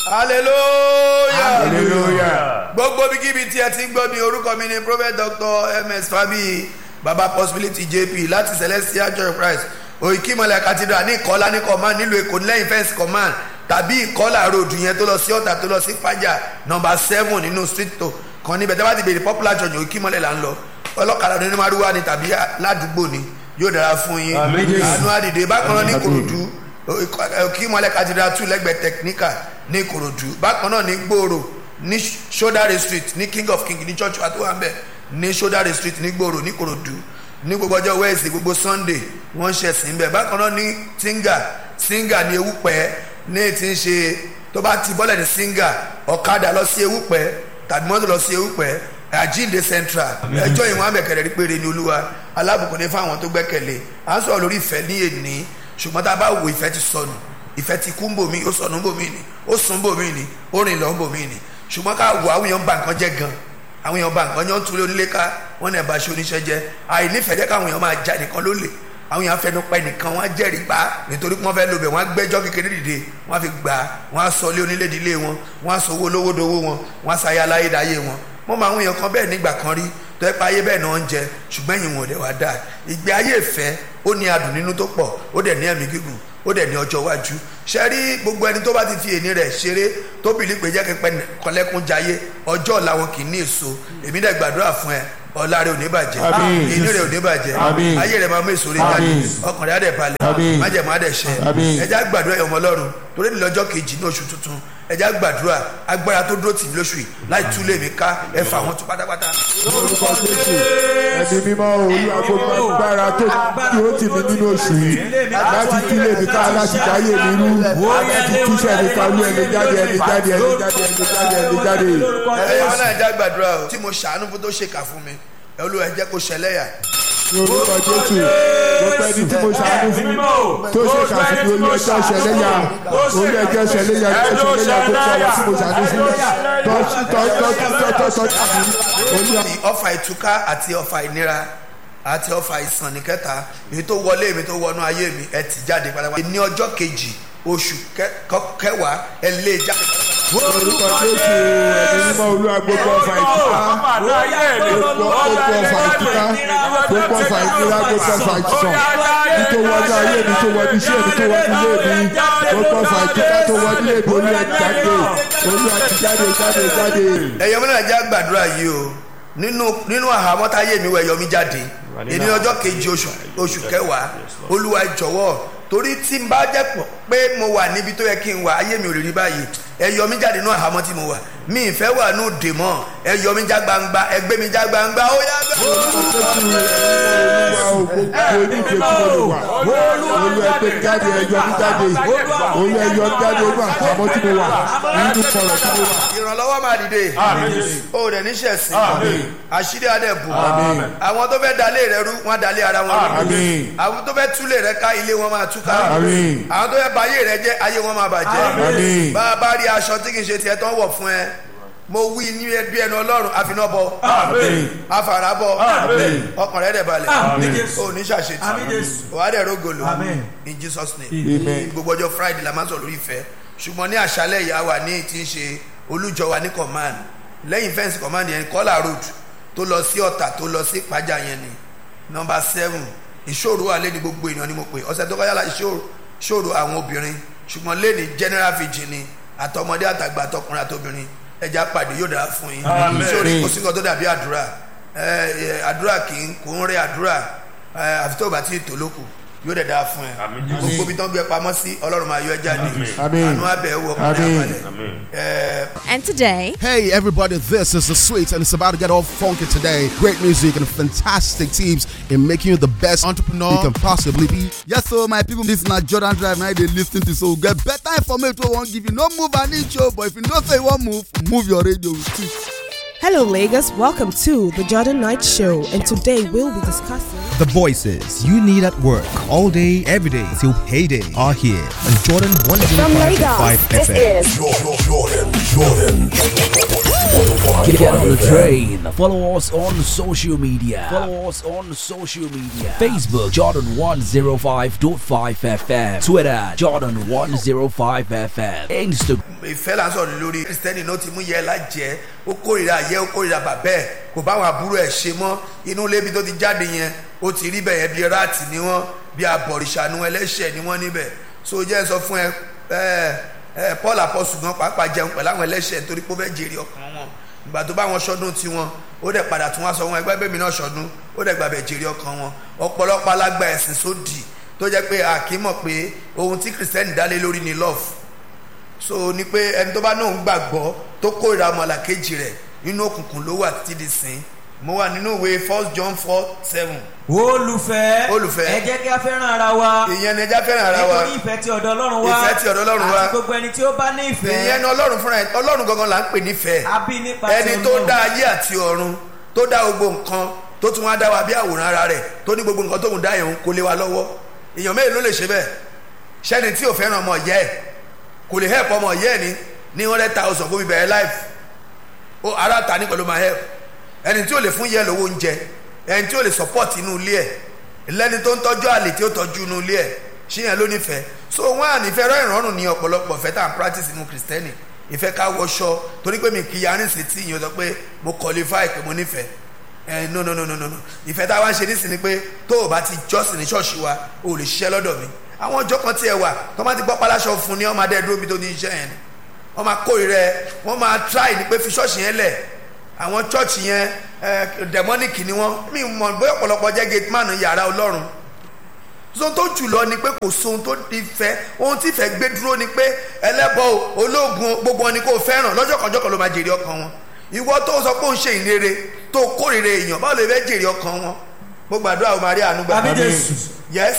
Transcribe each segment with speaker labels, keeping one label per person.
Speaker 1: hallelujah
Speaker 2: hallelujah.
Speaker 1: gbogbo bíkíbi tí ẹ ti ń gbọ́ mi orúkọ mi ni prophet dr ms fabi baba possibility jp láti celestial church of christ òyìnkímọ̀lẹ̀ cathedral ní ìkọ́lá ní command nílùú èkó lẹ́yìn fẹ́ǹsì command tàbí ìkọ́lá road yẹn tó lọ sí ọ̀tà tó lọ sí fàjà nọmba seven nínú street tó kan níbẹ̀ tẹ́ bá ti béèrè popular church òyìnkímọ̀lẹ̀ là ń lọ ọlọ́kadà ní maruwa ni tàbí ládùúgbò ni yóò dára fún yín àánú àdìdè bákan náà ní korodu òyìnkímọ̀lẹ̀ cathedral two lẹ́gbẹ̀ẹ́ technical ní korodu bákan náà ní gbòòrò ní sodare street ní king of king ní church wa tó wà ń bẹ̀ ní sodare street ní gbòòrò ní korodu ní gbogbo ọjọ́ wednesday gbogbo sunday wọ́n ń ṣe ẹ̀sìn bẹ́ẹ̀ bákan náà ní tinga singa ní ewúpẹ́ ní ti ń ṣe tó bá ti bọ́lẹ̀ ní singa ọ̀kadà lọ sí ewúpẹ́ tàbí mọ́tò lọ sí ewúpẹ́ àjíǹde central ẹjọ́ ìwọ̀n abẹ́kẹ̀rẹ́ rí péré ní olúwa alábùkún ní fáwọn tó gbẹ́kẹ̀lé à ń sọ̀rọ̀ lórí ìfẹ́ ní èní ṣùgbọ́n tá a bá wo ìfẹ́ ti sọnù ìfẹ́ ti kú ń bò mí ó sọnù ń bò mí ni ó sùn ń bò mí ni ó rìn lọ ń bò mí ni ṣùgbọ́n ká wo àwọn èèyàn ba nǹkan jẹ́ gan àwọn èèyàn ba nǹkan yẹn ń túlé onílé ká wọ́n náà bá ṣe oníṣẹ́ jẹ́ àìnífẹ̀ẹ́ jẹ́ káwọn èèyàn máa já nìkan lólè àwọn èèyàn fẹnu pa ẹnìkan wọn á jẹ́rìí pa nítorí pé wọ́n fẹ́ lóbẹ̀ wọ́n á gbẹ́jọ́ kékeré dìde wọ́n á fi gbà wọ́n á sọ ilé onílé ìdílé wọn wọ́n á sọ owó olówó dowó wọn wọ́n á sayé aláyédáyé wọn wọ́n máa ń èèyàn kan bẹ́ẹ̀ nígbà kan rí tó ẹ pa ayé bẹ́ẹ̀ náà ń jẹ ṣùgbọ́n ẹ̀yìn wọn ò dẹ̀ wá dáa ìgbé ayé ìfẹ́ ó ní adùn nínú tó pọ̀ ó dẹ̀ ní ẹ̀mí gígùn ó dẹ̀ ní ọjọ́ iwájú ṣe rí gbogbo ẹni tó bá ti fi èní rẹ̀ ṣeré tó bìlí pé jẹ́ kí pẹ́ kọ́lẹ́kùn jayé ọjọ́ ọ̀la wọn kì í ní èso èmi dẹ̀ gbàdúrà fún ẹ ọ̀la rẹ̀ ò ní bàjẹ́
Speaker 2: Àmín.
Speaker 1: èní rẹ̀ ò ní bàjẹ́
Speaker 2: Àmín.
Speaker 1: ayé rẹ̀ máa mú èso rẹ̀ jáde
Speaker 2: Àmín.
Speaker 1: ọkàn rẹ̀ á dẹ̀ balẹ̀
Speaker 2: Àmín.
Speaker 1: májẹ̀mú á dẹ̀ ṣẹ
Speaker 2: Àmín.
Speaker 1: ẹjẹ́ àgbàdúrà ẹ̀yọ̀mọ ọlọ́run torí ní lọ́jọ́ kejì ní oṣù tuntun ẹjẹ́ àgbàdúrà agbára tó dúró tì mí lóṣù yìí láì túlé mi ká ẹ fà wọn tún pátápátá.
Speaker 2: orúkọ jésù ẹni mímọ́ olúwa gbogbo agbára tó dúró tì mí nínú oṣù yìí láti kílè mi ká láti dáyé mi rú láti túṣẹ̀ mi ká olú ẹni jáde ẹni jáde ẹni jáde ẹni jáde ẹni jáde.
Speaker 1: ẹ̀yọ́ ọlọ́run ẹjẹ́ àgbàdúrà o tí mo ṣàánú fún tó ṣèkà fún mi ẹ olúwa ẹ jẹ́ kó ṣẹlẹ́yà
Speaker 2: ní orúkọ jésù gbogbo ẹni tí mo ṣàánú fún tó ṣe ṣàfihàn olú ẹjọ́ ṣẹlẹ́yà olú ẹjọ́ ṣẹlẹ́yà ẹjọ́ ṣẹlẹ́yà gbogbo àwọn tí mo ṣàánú fún tọ́tọ́tọ́tọ́tọ́ olú
Speaker 1: ní ọfà ìtúká àti ọfà ìnira àti ọfà ìsàn ní kẹta èyí tó wọlé mi tó wọnú ayé mi ẹ ti jáde pátápátá ní ọjọ́ kejì oṣù kẹ- kọ- kẹwàá ẹ lé e jáde pátápátá.
Speaker 2: orúkọ jésù ẹni mímọ́ olúwa gbogbo ọfà ìtúká gbogbo gbogbo ọfà ìtúká gbogbo ọfà ìnira gbogbo ọfà ìsàn nítorí wọnú ayé mi tó wọnú iṣẹ́ mi tó wọnú ilé mi gbogbo ọfà ìtúká tó wọnú ilé mi olú ẹ jáde olú ẹ ti jáde jáde jáde.
Speaker 1: ẹ̀yọ́ mi náà jẹ́ àgbàdúrà yìí o nínú nínú àhámọ́ táyé mi wọ ẹ̀yọ́ mi jáde èyí ní ọjọ́ kejì oṣù oṣù kẹwàá olúwa jọ̀wọ́ torí tí n bá jẹ́ pọ̀ pé mo wà níbi tó yẹ kí n wà ayé mi ò lè rí báyìí ẹ̀yọ́ mi jáde nínú àhámọ́ tí mo wà mi ì fẹ́ wà nù dè mọ́ ẹ̀yọ́ mi já gbangba ẹgbẹ́ mi já gbangba ó yá bẹ́ẹ̀.
Speaker 2: olú ẹgbẹ́ jáde ẹyọ mi jáde olú ẹyọ jáde olú àpamọ́ tí mo wà nínú kọ̀rọ̀ tí mo wà.
Speaker 1: ìrànlọ́wọ́ máa dìde o rẹ̀ níṣẹ́ sí àṣírí adẹ́bù
Speaker 2: Àmín.
Speaker 1: àwọn tó fẹ́ dalé rẹ rú wọn dalé ara wọn rú
Speaker 2: Àmín.
Speaker 1: àwọn tó fẹ́ túlé rẹ ká ilé wọn máa túká
Speaker 2: Àmín.
Speaker 1: àwọn tó fẹ́ ba ayé rẹ jẹ́ ayé wọn máa bàjẹ́
Speaker 2: Àmín.
Speaker 1: bá a bá rí aṣọ tí kì í ṣe tiẹ̀ tó ń wọ̀ fún ẹ mo wí ní ẹbí ẹnu ọlọ́run àfinàbọ afarabọ ọkàn rẹ dẹ̀ balẹ̀ o ní ṣàṣetì wàá dẹ̀ rógolo in jesus name
Speaker 2: Amen.
Speaker 1: gbogbo ọjọ́ friday la máa ń sọ lórí ìfẹ́ ṣùgbọ́n ní àṣálẹ̀ ìyá wa ní ti ń ṣe olújọ wa ní command lẹ́yìn fẹ́ǹsì command yẹn kọ́là road tó lọ sí ọ̀tà tó lọ sí ìpájà yẹn ni nọmba seven ìṣòro wà lé ní gbogbo èèyàn ni mo pè ọ̀sẹ̀ tó kọjá la ìṣòro ìṣòro àwọn obìnrin ṣùgbọ́n lé ní general vigil ni àtọmọdé àtàgbà àtọkùnrin àtobìnrin ẹja pàdé yóò dára fún yín ìṣòro kò sí nǹkan tó dàbí àdúrà ẹ, ẹ, àdúrà kì í kò ń rẹ àdúrà ẹ, àfi tó o bá ti tò lókù yóò dẹ̀ dáa fún ẹ gbogbo ibi tó ń gbé pamọ́ sí ọlọ́run máa yọ ẹ jáde
Speaker 2: Àmín.
Speaker 1: àánú abẹ́ wọ ọkùnrin
Speaker 2: Àmín.
Speaker 1: àbálẹ̀ ẹ,
Speaker 3: And today,
Speaker 4: Hey everybody, this is the Sweets and it's about to get all funky today. Great music and fantastic teams in making you the best entrepreneur you can possibly be.
Speaker 5: Yes, so my people, this na Jordan Drive now they lis ten to so we get better information wey we wan give you. No move an inch o, but if you know say you wan move, move your radio with it.
Speaker 3: Hello, Lagos. Welcome to the Jordan Knight Show, and today we'll be discussing.
Speaker 6: The voices you need at work all day, every day till payday are here on Jordan
Speaker 7: From
Speaker 6: 105.5
Speaker 7: Lagos, this
Speaker 6: FM.
Speaker 7: is
Speaker 8: Get on the train. Follow us on social media. Follow us on social media. Facebook Jordan 105.5 FM. Twitter Jordan 105 FM. Instagram.
Speaker 1: ìfẹ́ là ń sọ̀rọ̀ lórí kristẹni náà ti mú yẹ lájẹ́ ó kórìíra ayé ó kórìíra bàbẹ́ ẹ̀ kò bá àwọn àbúrò ẹ̀ ṣe mọ́ inú lébi tó ti jáde yẹn ó ti rí bẹ̀yẹn bí ráàtì ni wọ́n bí abọ̀rìṣànú ẹlẹ́ṣẹ̀ ni wọ́n níbẹ̀ so jẹ́ sọ fún ẹ ẹ ẹ paul apọ́sù gan pàápàá jẹun pẹ̀lú àwọn ẹlẹ́ṣẹ̀ nítorí pé ó fẹ́ jèrè ọkàn wọn ìgbà tó bá wọn ṣọdún tiwọn ó dẹ̀ padà tún wá sọ wọn ẹgbẹ́ bẹ́ẹ̀ mi náà ṣọdún ó dẹ̀ gbàbẹ̀ jèrè ọkàn wọn ọ̀pọ̀lọpọ̀ alágbà ẹ̀sìn sódì tó jẹ́ pé àkímọ̀ pé ohun tí kristẹni dálé lórí ni love so ni pé ẹni tó bá náà ń gbàgbọ́ tó kórìíra ọmọlàkejì rẹ̀ nínú òkùnkùn ló wà títí di sìn mo wà nínú ìwé first john four seven
Speaker 9: olùfẹ́
Speaker 1: Olùfẹ́.
Speaker 9: ẹ jẹ́ kí a fẹ́ràn ara wa
Speaker 1: ìyẹn ni ẹja fẹ́ràn ara wa
Speaker 9: nítorí ìfẹ́ tí ọ̀dọ̀ ọlọ́run wá
Speaker 1: Ìfẹ́ tí ọ̀dọ̀ Ọlọ́run wá.
Speaker 9: àti gbogbo ẹni tí ó bá ní ìfẹ́
Speaker 1: ìyẹn ni ọlọ́run fúnra ẹ̀ ọlọ́run gangan là ń pè nífẹ̀ẹ́
Speaker 9: a bí nípa
Speaker 1: ẹni
Speaker 9: ti
Speaker 1: tó
Speaker 9: Ọlọ́run.
Speaker 1: dá ayé àti ọ̀run tó dá gbogbo nǹkan tó tún wá dá wa bí àwòrán ara rẹ̀ tó ní gbogbo nǹkan tóun dá yẹn kó lé wa lọ́wọ́ èèyàn mélòó ló lè ṣe bẹ́ẹ̀ sẹ́ni tí ò fẹ́ràn ọmọ ìyá ẹ̀ kò lè help ọmọ ìyá ẹ̀ ní ní hundred thousand kó fi bẹ̀rẹ̀ life ó ara ta ní pẹ̀lú máa help ẹni tí ò lè fún yẹ lówó oúnjẹ ẹni tí ò lè support inú ilé ẹ̀ lẹ́ni tó ń tọ́jú àlè tí ó tọ́jú inú ilé ẹ̀ ṣíyẹn ló nífẹ̀ẹ́ so wọ́n à nífẹ̀ẹ́ rẹ́ ìrọ̀rùn ní ọ̀pọ̀lọpọ̀ fẹ́ tá à ń practice inú kristẹni ìfẹ́ ká wọṣọ torí pé mi kì í yarin sí tí ìyẹn sọ pé mo qualify pé mo nífẹ̀ẹ́ ẹ no no no no no no ìfẹ́ tá a wá ń ṣe nísìnyí pé tó o bá ti jọ́sìn ní ṣọ́ọ̀ṣì wa o lè ṣiṣẹ́ lọ́dọ̀ mi àwọn ọjọ́ kan tiẹ̀ wà tó má ti gbọ́ paláṣọ fún ni ọmọ adé dúró bí tó ní iṣẹ́ yẹn ni wọ́n máa kórìíra ẹ wọ́n máa try ní pé fi ṣọ́ọ̀ṣì yẹn lẹ̀ àwọn chọ́ọ̀chì yẹn ẹ dẹ̀mọ́nìkì ni wọ́n mi mọ̀ bóyá ọ̀pọ̀lọpọ̀ jẹ́ gate man yàrá ọlọ́run ohun tó jùlọ ni pé kò sóhun tó di fẹ́ ohun tí ìfẹ́ gbé dúró ni pé ẹlẹ́bọ o, ológun o, gbogbo wọn ni kò fẹ́ràn lọ́jọ́ kan jọ́kan ló máa jèrè ọkàn wọn ìwọ tó sọ pé òun ṣe ìrere tó kórìíra èèyàn báwo lè fẹ́ jèrè ọkàn wọn mo gbàdúrà o máa rí àánú gbà
Speaker 9: àbí jésù
Speaker 1: yes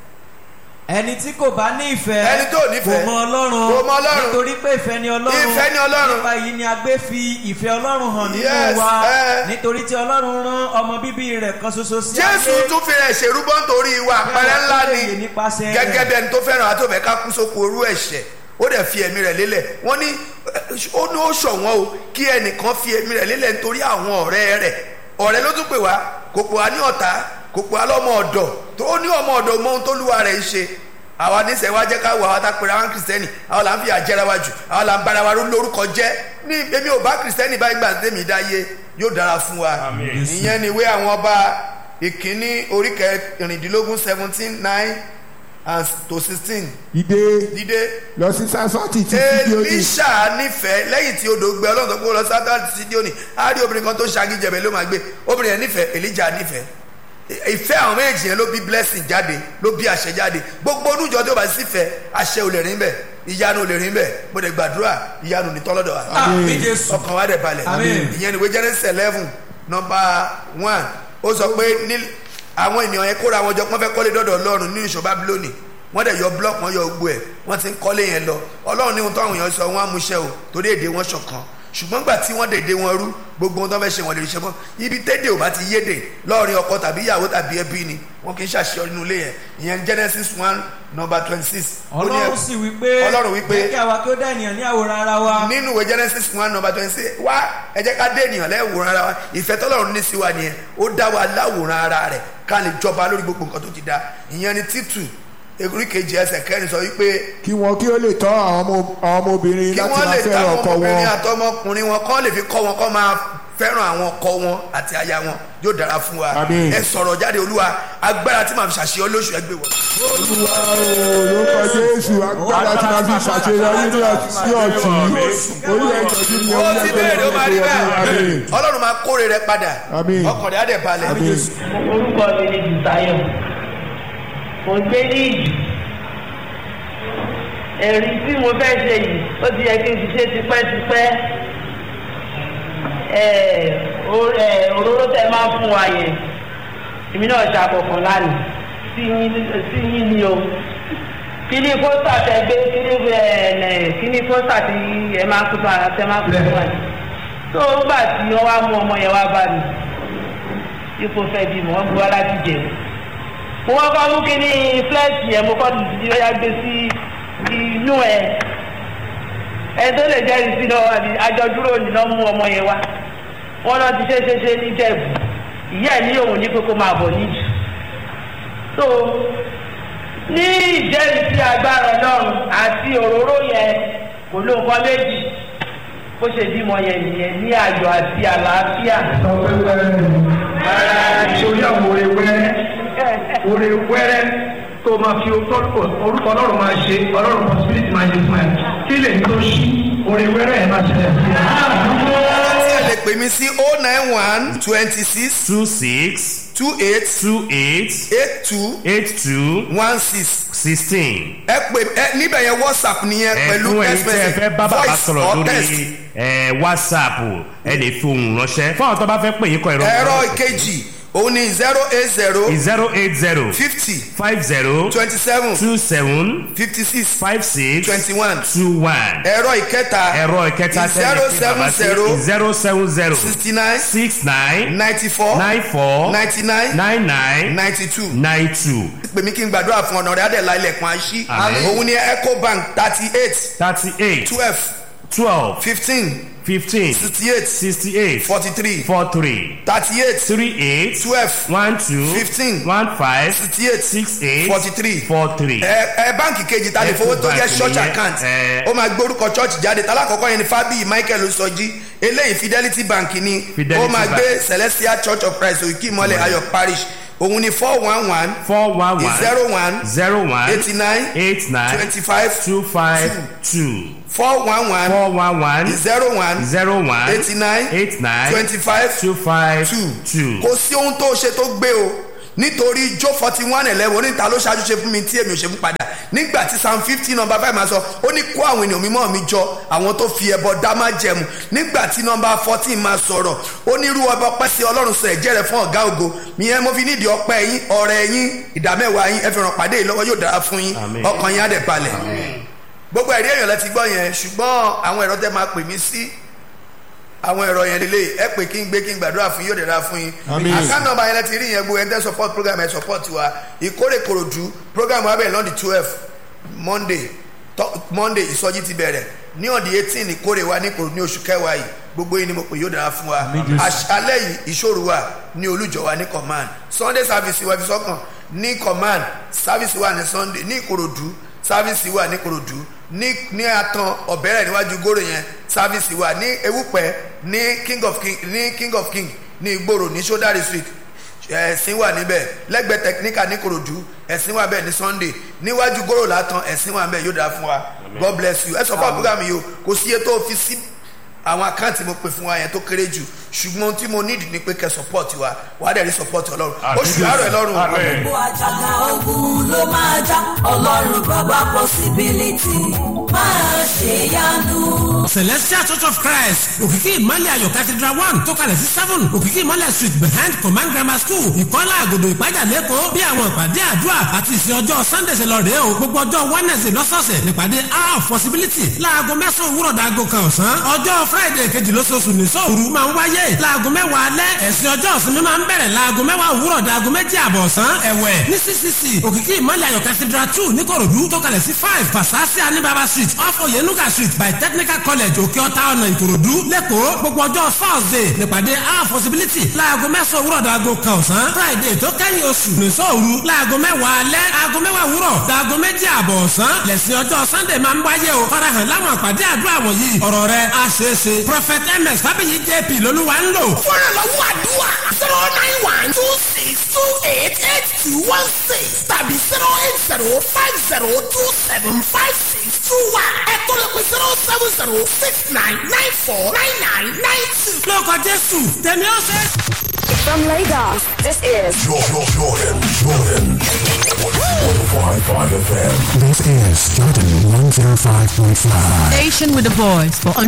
Speaker 9: ẹni tí kò bá ní ìfẹ́
Speaker 1: Ẹni tó nífẹ̀ẹ́.
Speaker 9: kò mọ ọlọ́run
Speaker 1: Kò mọ Ọlọ́run.
Speaker 9: nítorí pé ìfẹ́ ni ọlọ́run
Speaker 1: Ìfẹ́ ni Ọlọ́run.
Speaker 9: nípa yìí ni a gbé fi ìfẹ́ ọlọ́run hàn nínú
Speaker 1: Yes,
Speaker 9: wa
Speaker 1: eh.
Speaker 9: nítorí tí ọlọ́run rán ọmọ bíbí rẹ̀ kan ṣoṣo sí
Speaker 1: jésù tún fi rẹ̀ ṣèrúbọ nítorí ìwà àpẹẹrẹ ńlá ni
Speaker 9: nípasẹ̀
Speaker 1: gẹ́gẹ́ bí ẹni tó fẹ́ràn àti òfẹ́ ká kú sóko orú ẹ̀ṣẹ̀ ó dẹ̀ fi ẹ̀mí rẹ̀ lélẹ̀ wọ́n ní eh, ó ní ó ṣọ̀wọ́n o kí ẹnìkan fi ẹ̀mí rẹ̀ lélẹ̀ nítorí àwọn ọ̀rẹ́ rẹ̀ ọ̀rẹ́ ló tún pè wá kò pè wá ní ọ̀tá kò pè wá lọ́mọ ọ̀dọ̀ tó ó ní ọmọ ọ̀dọ̀ mọ ohun tó lúwa rẹ̀ ń ṣe àwa níṣẹ́ wa jẹ́ ká wọ àwọn atápẹ̀rẹ̀ àwọn kìrìsìtẹ́nì àwọn là ń fi àjẹrà wa jù àwọn là ń bára wa lórúkọ jẹ́ ní èmi ò bá kìrìsìtẹ́nì báyìí gbà tẹ́mi dáyé yóò dára fún wa ìyẹn ni ìwé àwọn ọba ìkíní orí kẹrìndínlógún seventeen nine and to sixteen
Speaker 2: ìdè
Speaker 1: dídé
Speaker 2: lọ sí sásọ́ọ̀tì tí fídíò ní
Speaker 1: elisha nífẹ̀ẹ́ lẹ́yìn tí odò gbẹ ọlọ́run tó kó lọ sábà sídíòní á rí obìnrin kan tó ṣagíjẹbẹ ló máa gbé obìnrin yẹn nífẹ̀ẹ́ elijah nífẹ̀ẹ́ ìfẹ́ àwọn méjì yẹn ló bí blessing jáde ló bí àṣẹ jáde gbogbo onújọ tó bá sì fẹ́ àṣẹ ò lè rìn bẹ́ẹ̀ ìyanu ò lè rìn bẹ́ẹ̀ mo lè gbàdúrà ìyanu ní tọ́lọ́dọ̀ wa
Speaker 9: àmì jésù
Speaker 1: ọkàn wa dẹ̀ balẹ̀
Speaker 9: Àmín.
Speaker 1: ìyẹn ni ìwé genesis eleven number one ó sọ pé ní àwọn ènìyàn yẹn kóra wọn jọ pọ́n fẹ́ kọ́lé dọ́dọ̀ ọlọ́run nínú ìṣọ́ bábílónì wọ́n dẹ̀ yọ blọọkì wọn yọ gbogbo ẹ̀ wọ́n ti ń kọ́lé yẹn lọ ọlọ́run ní ohun tó àwọn èèyàn sọ wọn á mú iṣẹ́ o torí èdè wọn ṣọ̀kan ṣùgbọ́n gbà tí wọ́n dèdè wọn rú gbogbo ohun tó fẹ́ ṣe wọn lè ṣe mọ́ ibi tẹ́dẹ̀ ò bá ti yédè lọ́ọ̀rin ọkọ tàbí ìyàwó tàbí ẹbí ni wọn kì í ṣàṣeyọrí nínú ilé yẹn ìyẹn genesis one number twenty six
Speaker 9: ọlọ́run sì wí pé
Speaker 1: Ọlọ́run wí pé-
Speaker 9: jẹ́ kí àwa kí ó dá ènìyàn ní àwòrán ara wa
Speaker 1: nínú ìwé genesis one number twenty six wá ẹ jẹ́ ká dé ènìyàn lẹ́wòrán ara wa ìfẹ́ tọ́lọ́run ní sí wa nìyẹn ó dá wa láwòrán ara rẹ̀ ká lè jọba lórí gbogbo nǹkan tó ti dá ìyẹn ni títù orí kejì ẹsẹ̀ kẹrin sọ wípé
Speaker 2: kí wọn kí ó lè tọ́ àwọn ọmọ- àwọn ọmọbìnrin
Speaker 1: kí
Speaker 2: láti
Speaker 1: wọ́n
Speaker 2: máa
Speaker 1: lè ta
Speaker 2: fẹ́ràn
Speaker 1: àwọn
Speaker 2: ọkọ
Speaker 1: ọmọbìnrin
Speaker 2: wọn
Speaker 1: àtọmọkùnrin wọn kọ́ lè fi kọ́ wọn kọ́ máa fẹ́ràn àwọn ọkọ wọn àti aya wọn yóò dára fún wa
Speaker 2: Àmín.
Speaker 1: ẹ sọ̀rọ̀ jáde olúwa agbára tí màá fi ṣàṣeyọ lóṣù ẹgbẹ́ wọn.
Speaker 2: olúwa o lórúkọ jésù agbára tí wọn fi ṣàṣeyọrí ní ọtí sí ọtí orí ẹjọ tí mi
Speaker 1: ó
Speaker 2: ò
Speaker 1: ti
Speaker 2: ní
Speaker 1: bẹ̀rẹ̀ ó máa rí bẹ́ẹ̀
Speaker 2: àmín
Speaker 1: ọlọ́run máa kórè rẹ padà
Speaker 2: Àmín.
Speaker 1: ọkàn rẹ̀ á dẹ̀ balẹ̀.
Speaker 10: orúkọ mi ni Bùsáyọ̀ mo ń gbé ní ìlú ẹ̀rí tí mo fẹ́ ṣe yìí ó ti yẹ kí n ti ṣe tipẹ́tipẹ́ ẹ̀ o- ẹ̀, òróró tẹ máa ń fún wa yẹn èmi náà ṣàkọ̀kan lánàá sí yín sí yín ni o kíní pósítà tẹ gbé kíní ẹ̀ ẹ̀ kíní pósítà tí ẹ máa ń kú fún ara tẹ máa ń kú fún wa yìí tó gbà tí wọ́n wá mú ọmọ yẹn wá bá mi ipò fẹ́ bímọ wọ́n gbé wá láti jẹ mo wọ́n kọ́ mú kínní flẹ́ẹ̀tì yẹn mo kọ́ tuntun tí ó yá gbé sí inú ẹ̀ ẹ tó lè jẹ́rìí sí lọ́wọ́ àbí àjọ dúró nìkan mú ọmọ yẹn wá wọ́n lọ ti ṣe ṣe ṣe ní jẹ̀bù ìyá ẹ̀ ní òun ní pé kó máa bọ̀ níjù so ní ìjẹ́rìísí agbára ọlọ́run àti òróró yẹn kò ló nǹkan méjì bó ṣe bímọ yẹn nìyẹn ní ayọ̀ àti àlàáfíà.
Speaker 11: sọ pé wẹ́rẹ́ ni sórí àwọn oore wẹ́rẹ́ oore wẹ́rẹ́ tó máa fi orúkọ ọlọ́run máa ṣe ọlọ́run possibility máa ṣe fún ẹ kí lè tó ṣí oore wẹ́rẹ́ ẹ̀ máa ṣẹlẹ̀ sí ẹ.
Speaker 1: tí ẹ lè pè mí sí oh nine one twenty six
Speaker 12: two six
Speaker 1: two eight
Speaker 12: two eight
Speaker 1: eight two
Speaker 12: eight two
Speaker 1: one six
Speaker 12: sixteen.
Speaker 1: ẹ pè ẹ níbẹ̀ yẹn whatsapp nìyẹn pẹ̀lú
Speaker 12: ẹ̀fún ẹ̀yin
Speaker 1: text
Speaker 12: tí ẹ fẹ́
Speaker 1: message
Speaker 12: bá bàbá
Speaker 1: voice
Speaker 12: sọ̀rọ̀
Speaker 1: or text.
Speaker 12: lórí ẹ̀, whatsapp ẹ lè fi ohùn ránṣẹ́ fún àwọn tó bá fẹ́ pè yín kọ ìrọ̀
Speaker 1: ẹ̀rọ ìkejì òun ni zero eight zero
Speaker 12: zero eight zero
Speaker 1: fifty
Speaker 12: five zero
Speaker 1: twenty seven
Speaker 12: two seven
Speaker 1: fifty six
Speaker 12: five six
Speaker 1: twenty one
Speaker 12: two one
Speaker 1: ẹ̀rọ ìkẹta
Speaker 12: ẹ̀rọ ìkẹta
Speaker 1: zero seven zero
Speaker 12: zero seven zero
Speaker 1: sixty nine
Speaker 12: six nine
Speaker 1: ninety four
Speaker 12: nine four
Speaker 1: ninety nine
Speaker 12: nine nine
Speaker 1: ninety two
Speaker 12: nine two
Speaker 1: pè mí kí n gbàdúrà fún ọ̀nà rẹ̀ adẹ̀lá ilẹ̀kùn àṣì
Speaker 12: Àmín.
Speaker 1: òun ni ecobank thirty eight
Speaker 12: thirty eight
Speaker 1: twelve
Speaker 12: twelve
Speaker 1: fifteen
Speaker 12: fifteen
Speaker 1: sixty eight
Speaker 12: sixty eight
Speaker 1: forty three
Speaker 12: four three
Speaker 1: thirty eight
Speaker 12: three eight
Speaker 1: twelve
Speaker 12: one two
Speaker 1: fifteen
Speaker 12: one five
Speaker 1: sixty eight
Speaker 12: six eight
Speaker 1: forty three
Speaker 12: four three.
Speaker 1: ẹ ẹ báǹkì kejì ta lè fowó tó jẹ
Speaker 12: Ecobank
Speaker 1: church
Speaker 12: nìyẹn,
Speaker 1: account
Speaker 12: ẹ.
Speaker 1: ó máa gbórúkọ church jáde talákọ̀ọ́kọ́ yẹn ni fábíyì michael sọjí eléyìí fidelity bank ni
Speaker 12: Fidelity
Speaker 1: ó máa
Speaker 12: Bank.
Speaker 1: gbé celestial church of christ òkè ìmọ̀lẹ̀ ayọ̀ parish òun ni four one one
Speaker 12: four one one
Speaker 1: zero one
Speaker 12: zero one
Speaker 1: eighty nine
Speaker 12: eight nine
Speaker 1: twenty five
Speaker 12: two five two
Speaker 1: four one one
Speaker 12: four one one
Speaker 1: zero one
Speaker 12: zero one
Speaker 1: eighty nine
Speaker 12: eight nine
Speaker 1: twenty five
Speaker 12: two five
Speaker 1: two
Speaker 12: two.
Speaker 1: kò sí ohun tó ṣe tó gbé o nítorí jó forty one eleven oníta ló ṣáájú ṣe fún mi tí èmi ò ṣe fún padà nígbà tí psalm fifteen number five máa sọ ó ní kó àwọn ènìyàn mímọ́ mi jọ àwọn tó fi ẹbọ dá má jẹmu nígbà tí number fourteen máa sọ̀rọ̀ ó ní irú ọba ọpẹ́ sí ọlọ́run sọ ẹ̀jẹ̀ rẹ̀ fún ọ̀gá ògo ìyẹn mo fi nídìí ọpẹ́ yín ọ̀rẹ́ yín ìdámẹ́wàá yín ẹ fi ràn pàdé yìí lọ́wọ́ yóò dára fún yín
Speaker 12: Àmín.
Speaker 1: ọkàn yín á dẹ̀ balẹ̀ gbogbo ẹ̀rí èèyàn lẹ ti gbọ́ yẹn ṣùgbọ́n àwọn ẹ̀rọ tẹ́ máa pè mí sí àwọn ẹ̀rọ yẹn lélẹ̀ ẹ pè kí n gbé kí n gbàdúrà fún yín yóò dẹ̀ra fún yín
Speaker 2: Àmín.
Speaker 1: àkáǹtì nọ́mbà yẹn lẹ ti rí yẹn gbogbo ẹni tẹ́ support program ẹ support wa ìkórè kòròdú program wa bẹ̀rẹ̀ lọ́ndì twelve monday tọ́- monday ìsọjí ti bẹ̀rẹ̀ ní ọ̀dì eighteen ìkórè wa ní kòròdú ní oṣù kẹwàá yìí gbogbo yìí ni mo pè yóò dára fún wa àṣálẹ̀ yìí ìṣòro wa ní olùjọ wa ní command sunday service wa fi sọ́kàn ní command service wa ní sunday ní ìkòròdú service wa ní ìkòròdú ní ní atan ọ̀bẹ̀rẹ̀ níwájú gòrò yẹn service wa ní ewúpẹ́ ní king of king ní king of king ní ìgboro ní sodari street ẹ̀sìn wà níbẹ̀ lẹ́gbẹ̀ẹ́ tẹkiníkà ní korodu ẹ̀sìn wà bẹ́ẹ̀ ní sunday níwájú gòrò látàn ẹ̀sìn wà bẹ́ẹ̀ yóò dáa fún wa god bless you ẹ sọ fún àbúrò mi yìí o kò sí iye tó fi sí àwọn àkáǹtì mo pè fún wa yẹn tó kéré jù ṣùgbọ́n ohun tí mo need ni pé kẹ́ support wa wàá dẹ̀ rí support ọlọ́run oṣù àárọ̀ ẹ̀ lọ́rùn
Speaker 13: gbogbo àjàgà ogun ló máa já ọlọ́run bàbá possibility máa ṣe yanu.
Speaker 14: celestial church of christ òkìkí ìmọ̀lẹ̀ ayọ̀ cathedral one tó kalẹ̀ sí seven òkìkí ìmọ̀lẹ̀ street behind command grammar school ìkọ́lá àgòdò ìpájà lẹ́kọ̀ọ́ bí àwọn ìpàdé àdúrà àti ìsìn ọjọ́ sunday ṣe lọ rèé o gbogbo ọjọ́ wednesday lọ́sọ̀ọ̀sẹ̀ nípàdé hour of possibility láago mẹ́sàn-án òwúrọ̀ dàgò kan ọ̀sán ọjọ́ friday kejì lóṣooṣù ní sọ́ọ̀rù máa ń wáyé láago mẹ́wàá alẹ́ ẹ̀sìn ọjọ́ ìsinmi máa ń bẹ̀rẹ̀ láago mẹ́wàá òwúrọ̀ dàgò méjì àbọ̀ ọ̀sán ẹ̀wẹ̀ ní ccc òkìkí ìmọ̀lẹ̀ ayọ̀ cathedral two níkòròdú tó kalẹ̀ sí five fasasi anibaba street off oyenuga street by technical college òkè ọ̀tá ọ̀nà ìkòròdú lẹ́kọ̀ọ́ gbogbo ọjọ́ thursday nípàdé our possibility láago mẹ́sàn-án òwúrọ̀ dàgò kan ọ̀sán friday tó kẹ́yìn oṣù nìṣọ́ òru láago mẹ́wàá alẹ́ aago mẹ́wàá òwúrọ̀ dàgò méjì àbọ̀ ọ̀sán lẹ́sìn ọjọ́ sunday máa ń wáyé o farahàn láwọn àpàdé àdúrà wọ̀nyí ọ̀rọ̀ rẹ̀ á ṣeé ṣe prophet ms fábíyì jp lolúwa ń lò.
Speaker 15: fúnra lọ́wọ́ àdúrà zero nine one two six two eight eight two one six tàbí zero eight zero five zero two seven five six two one ẹ̀tọ́ lè pe zero seven zero six nine nine four nine nine nine two.
Speaker 14: lórúkọ jésù tẹ̀mí ọ̀sẹ̀.
Speaker 16: From Lagos, this is
Speaker 7: Jordan, Jordan, Jordan. 105.5 FM.
Speaker 17: This is Jordan 105.5.
Speaker 18: Station with the voice for